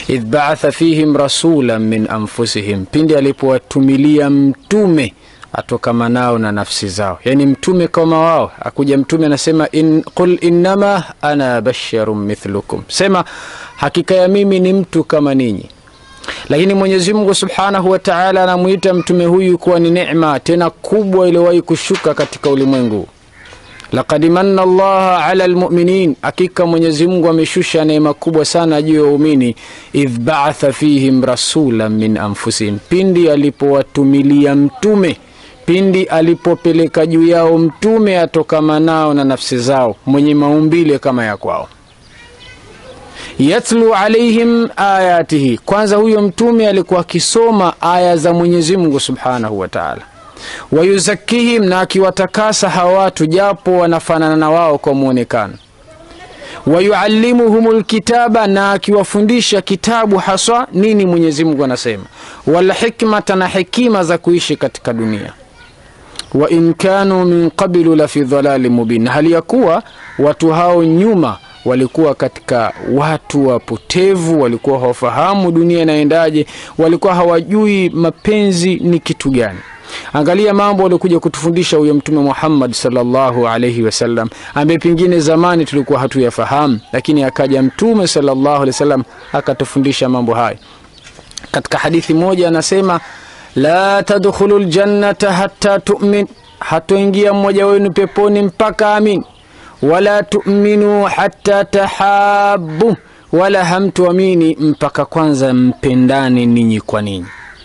idh baatha fihim rasulan min anfusihim, pindi alipowatumilia mtume atokamanao na nafsi zao, yani mtume kama wao. Akuja mtume anasema in, qul innama ana basharun mithlukum, sema hakika ya mimi ni mtu kama ninyi. Lakini Mwenyezi Mungu subhanahu wa taala anamwita mtume huyu kuwa ni neema tena kubwa iliyowahi kushuka katika ulimwengu. Laqad manna Allaha ala almu'minin, hakika Mwenyezi Mungu ameshusha neema kubwa sana juu ya waumini. Idh ba'atha fihim rasulan min anfusihim, pindi alipowatumilia mtume, pindi alipopeleka juu yao mtume atokamanao na nafsi zao, mwenye maumbile kama ya kwao. Yatlu alaihim ayatihi, kwanza huyo mtume alikuwa akisoma aya za Mwenyezi Mungu subhanahu wa taala wayuzakihim na akiwatakasa hawa watu japo wanafanana na wao kwa mwonekano. Wayuallimuhum lkitaba na akiwafundisha kitabu haswa nini Mwenyezi Mungu anasema, walhikmata na hekima za kuishi katika dunia. Wa in kanu min qabilu la fi dhalali mubin, hali ya kuwa watu hao nyuma walikuwa katika watu wapotevu, walikuwa hawafahamu dunia inaendaje, walikuwa hawajui mapenzi ni kitu gani. Angalia mambo aliokuja kutufundisha huyo Mtume Muhammad sallallahu alaihi wasallam, ambaye pengine zamani tulikuwa hatuyafahamu, lakini akaja Mtume sallallahu alaihi wasallam akatufundisha mambo haya. Katika hadithi moja anasema, la tadkhulu ljannata hatta tumin, hatoingia mmoja wenu peponi mpaka amin, wala tuminu hatta tahabu, wala hamtuamini mpaka kwanza mpendane ninyi kwa ninyi.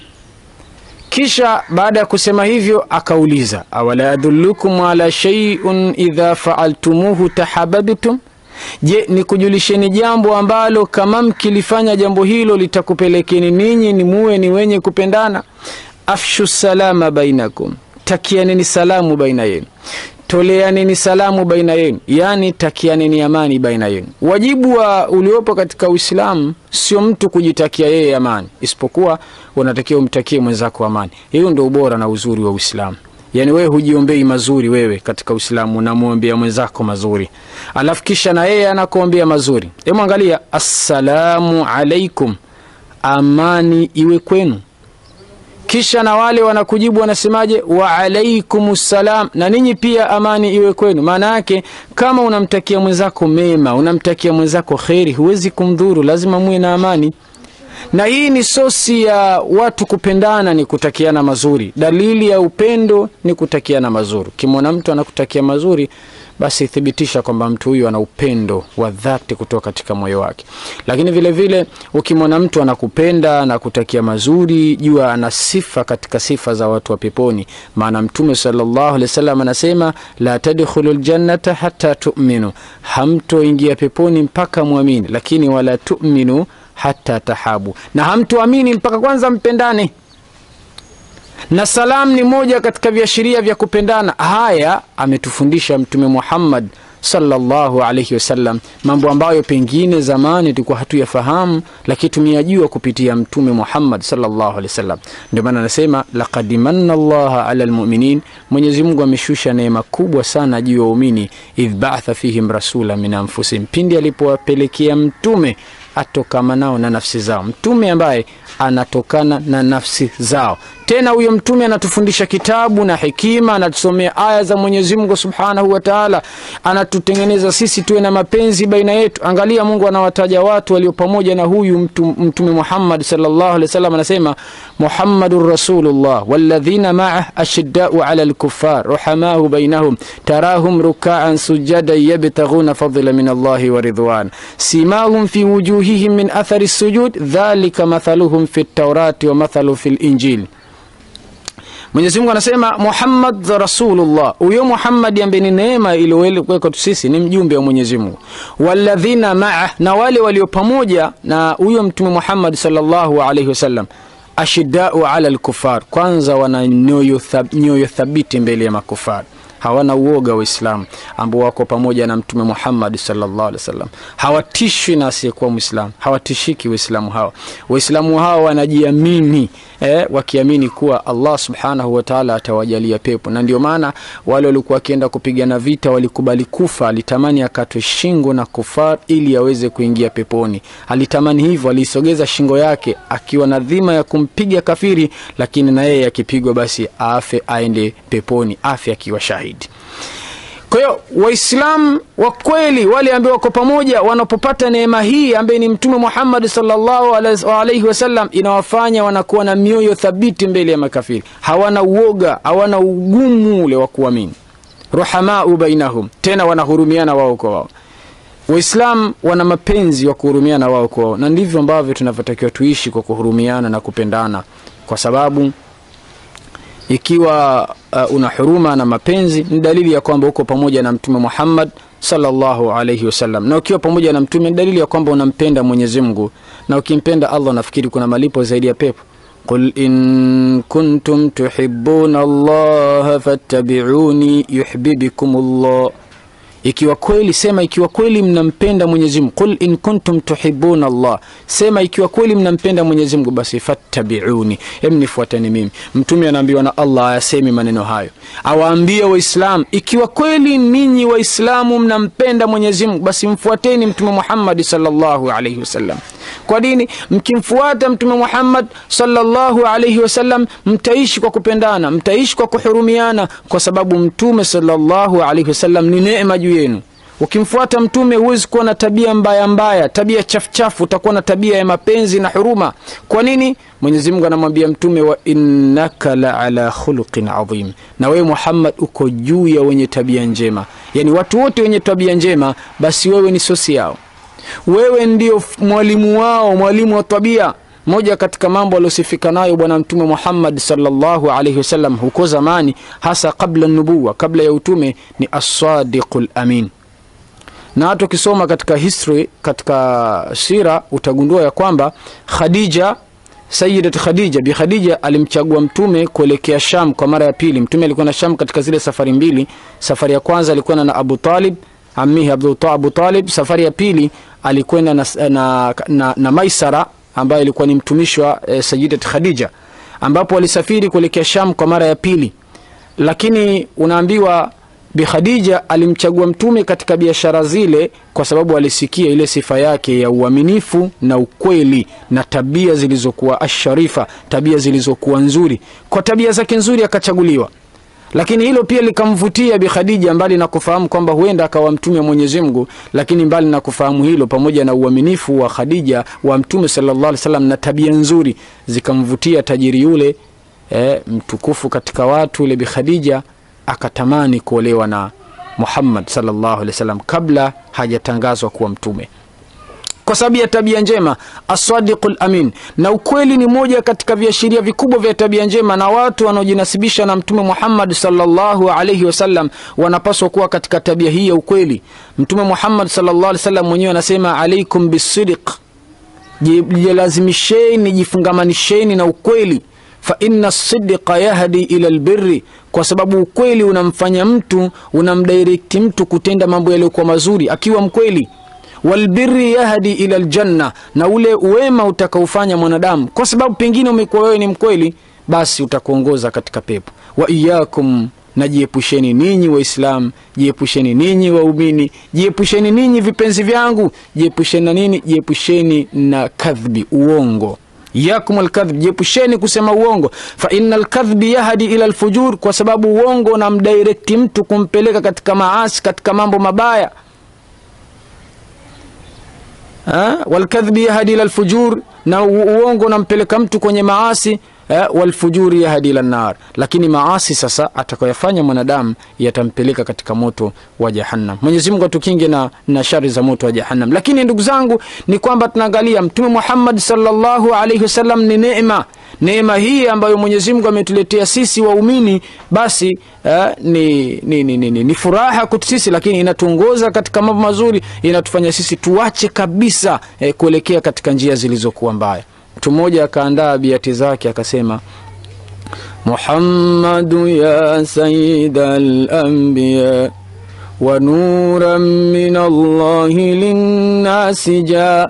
Kisha baada ya kusema hivyo akauliza, awala adullukum ala shay'un idha faaltumuhu tahabbtum, je, nikujulisheni jambo ambalo kama mkilifanya jambo hilo litakupelekeni ninyi ni muwe ni wenye kupendana. Afshu salama bainakum, takianeni salamu baina yenu toleaneni salamu baina yenu, yani takianeni amani baina yenu. Wajibu wa uliopo katika Uislamu sio mtu kujitakia yeye amani, isipokuwa unatakiwa umtakie mwenzako amani. Hiyo ndio ubora na uzuri wa Uislamu. Yani wewe hujiombei mazuri wewe katika Uislamu, unamwombea mwenzako mazuri, alafu kisha na yeye anakuombea mazuri. Hebu angalia, assalamu alaikum, amani iwe kwenu kisha na wale wanakujibu wanasemaje? wa alaikum salam, na ninyi pia amani iwe kwenu. Maana yake kama unamtakia mwenzako mema, unamtakia mwenzako kheri, huwezi kumdhuru, lazima muwe na amani. Na hii ni sosi ya watu kupendana, ni kutakiana mazuri. Dalili ya upendo ni kutakiana mazuri. Ukimwona mtu anakutakia mazuri basi thibitisha kwamba mtu huyu ana upendo wa dhati kutoka katika moyo wake. Lakini vile vile ukimwona mtu anakupenda na kutakia mazuri, jua ana sifa katika sifa za watu wa peponi. Maana Mtume sallallahu alaihi wasallam anasema la tadkhulu ljannata hata tu'minu, hamtoingia peponi mpaka mwamini, lakini wala tu'minu hata tahabu, na hamtoamini mpaka kwanza mpendane na salam ni moja katika viashiria vya kupendana. Haya ametufundisha Mtume Muhammad sallallahu alaihi wasallam, mambo ambayo pengine zamani tulikuwa hatuyafahamu, lakini tumeyajua kupitia Mtume Muhammad sallallahu alaihi wasallam. Ndio maana anasema laqad manna Allaha ala almu'minin, Mwenyezi Mungu ameshusha neema kubwa sana juu ya waumini, idh ba'atha fihim rasula min anfusihim, pindi alipowapelekea mtume atokamanao na nafsi zao, mtume ambaye anatokana na nafsi zao. Tena huyo mtume anatufundisha kitabu na hekima, anatusomea aya za Mwenyezi Mungu Subhanahu wa Ta'ala, anatutengeneza sisi tuwe na mapenzi baina yetu. Angalia, Mungu anawataja watu walio pamoja na huyu mtu, mtume Muhammad sallallahu alaihi wasallam, anasema Muhammadur Rasulullah walladhina ma'ah ashiddau 'ala al-kuffar ruhamahu bainahum tarahum ruk'an sujadan yabtaghuna fadla min Allahi wa ridwan simahum fi wujuhihim min athari sujud dhalika mathaluhum fi at-taurati wa mathalu fi al-injil Mwenyezi Mungu anasema Muhammad Rasulullah, huyo Muhammad ambaye ni neema iliyowekwa tu sisi, ni mjumbe wa Mwenyezi Mungu. Walladhina maa, na wale walio pamoja na huyo mtume Muhammad sallallahu alaihi wasallam, ashiddau ala alkufar, kwanza wana nyoyo thab, nyoyo thabiti mbele ya makufar hawana uoga waislamu ambao wako pamoja na mtume muhammadi salllah alih wasallam hawatishwi na asiyekuwa mwislamu hawatishiki waislamu hawa waislamu hawa wanajiamini eh, wakiamini kuwa allah subhanahu wataala atawajalia pepo na ndio maana wale walikuwa wakienda kupigana vita walikubali kufa alitamani akatwe shingo na kufar ili aweze kuingia peponi alitamani hivyo aliisogeza shingo yake akiwa na dhima ya kumpiga kafiri lakini na yeye akipigwa basi afe aende peponi afe akiwa shahidi kwa hiyo waislamu wa kweli wale ambao wako pamoja wanapopata neema hii ambaye ni mtume muhammadi salllahu alaihi wasallam inawafanya wanakuwa na mioyo thabiti mbele ya makafiri hawana uoga hawana ugumu ule wa kuamini ruhamau bainahum tena wanahurumiana wao kwa wao waislam wana mapenzi wa kuhurumiana wao kwa wao na ndivyo ambavyo tunavyotakiwa tuishi kwa kuhurumiana na kupendana kwa sababu ikiwa uh, una huruma na mapenzi ni dalili ya kwamba uko pamoja na mtume muhammad salllahu alaihi wasallam na ukiwa pamoja na mtume ni dalili ya kwamba unampenda mwenyezi mungu na ukimpenda allah nafikiri kuna malipo zaidi ya pepo قل إن كنتم تحبون الله فاتبعوني يحببكم الله ikiwa kweli sema ikiwa kweli mnampenda mwenyezi mungu qul in kuntum tuhibuna allah sema ikiwa kweli mnampenda mwenyezi mungu basi fattabiuni hem nifuatani mimi mtume anaambiwa na allah ayasemi maneno hayo awaambie waislam ikiwa kweli ninyi waislamu mnampenda mwenyezi mungu basi mfuateni mtume muhammadi salllahu alaihi wasallam kwa dini mkimfuata mtume muhammad salllahu alaihi wasallam mtaishi kwa kupendana mtaishi kwa kuhurumiana kwa sababu mtume salllahu alaihi wasallam ni neema juu yenu ukimfuata mtume huwezi kuwa na tabia mbaya mbaya tabia chafuchafu utakuwa na tabia ya mapenzi na huruma kwa nini mwenyezi mungu anamwambia mtume wa innaka la ala khuluqin adhim na wewe muhammad uko juu ya wenye tabia njema yaani watu wote wenye tabia njema basi wewe ni sosi yao wewe ndio mwalimu wao mwalimu wa tabia moja katika mambo aliosifika nayo bwana mtume muhammad salllahu alaihi wasallam huko zamani hasa kabla nubuwa kabla ya utume ni assadiqu lamin na hata ukisoma katika history katika sira utagundua ya kwamba khadija sayidat khadija bi khadija alimchagua mtume kuelekea sham kwa mara ya pili mtume alikuwa na sham katika zile safari mbili safari ya kwanza alikwenda na abu talib amihi abu talib safari ya pili alikwenda na, na, na, na maisara ambayo ilikuwa ni mtumishi wa e, sayidat khadija ambapo walisafiri kuelekea sham kwa mara ya pili lakini unaambiwa bi khadija alimchagua mtume katika biashara zile kwa sababu alisikia ile sifa yake ya uaminifu na ukweli na tabia zilizokuwa asharifa tabia zilizokuwa nzuri kwa tabia zake nzuri akachaguliwa lakini hilo pia likamvutia bi khadija mbali na kufahamu kwamba huenda akawa mtume wa mwenyezi mungu lakini mbali na kufahamu hilo pamoja na uaminifu wa khadija wa mtume salllah alih salam na tabia nzuri zikamvutia tajiri yule e, mtukufu katika watu yule bi khadija akatamani kuolewa na muhammad salllahu alehi wasallam kabla hajatangazwa kuwa mtume kwa sababu ya tabia njema asadiqu lamin na ukweli ni moja katika viashiria vikubwa vya tabia njema na watu wanaojinasibisha na mtume muhammad salllahu alaihi wasallam wanapaswa kuwa katika tabia hii ya ukweli mtume muhammad salllah alih wasallam mwenyewe anasema alaikum bisidiq jilazimisheni jifungamanisheni na ukweli faina sidiqa yahdi ila lbiri kwa sababu ukweli unamfanya mtu unamdirekti mtu kutenda mambo yaliyokuwa mazuri akiwa mkweli walbiri yahdi ila ljanna na ule uwema utakaofanya mwanadamu kwa sababu pengine umekuwa wewe ni mkweli basi utakuongoza katika pepo wa iyakum na jiepusheni ninyi waislamu jiepusheni ninyi waumini jiepusheni ninyi vipenzi vyangu jiepusheni na nini jiepusheni na kadhbi uongo iyakum alkadhib jiepusheni kusema uongo fa ina lkadhbi yahdi ila lfujur kwa sababu uongo unamdirekti mtu kumpeleka katika maasi katika mambo mabaya walkadhbi yahdi ila lfujur na uongo unampeleka mtu kwenye maasi eh, walfujuri yahdi ila nar lakini maasi sasa atakayofanya mwanadamu yatampeleka katika moto wa jahannam mwenyezi mungu atukinge na, na shari za moto wa jahannam lakini ndugu zangu ni kwamba tunaangalia mtume muhammad salllahu alaihi wasallam ni neema neema hii ambayo mwenyezi mungu ametuletea sisi waumini basi eh, ni, ni, ni, ni, ni, ni furaha kwetu sisi lakini inatuongoza katika mambo mazuri inatufanya sisi tuache kabisa eh, kuelekea katika njia zilizokuwa mbaya mtu mmoja akaandaa biati zake akasema محمد يا سيد الأنبياء ونورا من الله للناس جاء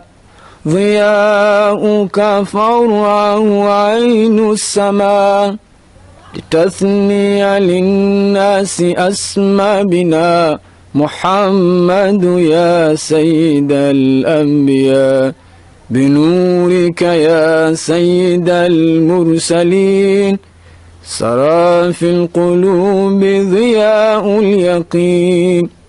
ضياؤك فورعه عين السماء لتثني للناس أسمى بنا محمد يا سيد الأنبياء بنورك يا سيد المرسلين سرى في القلوب ضياء اليقين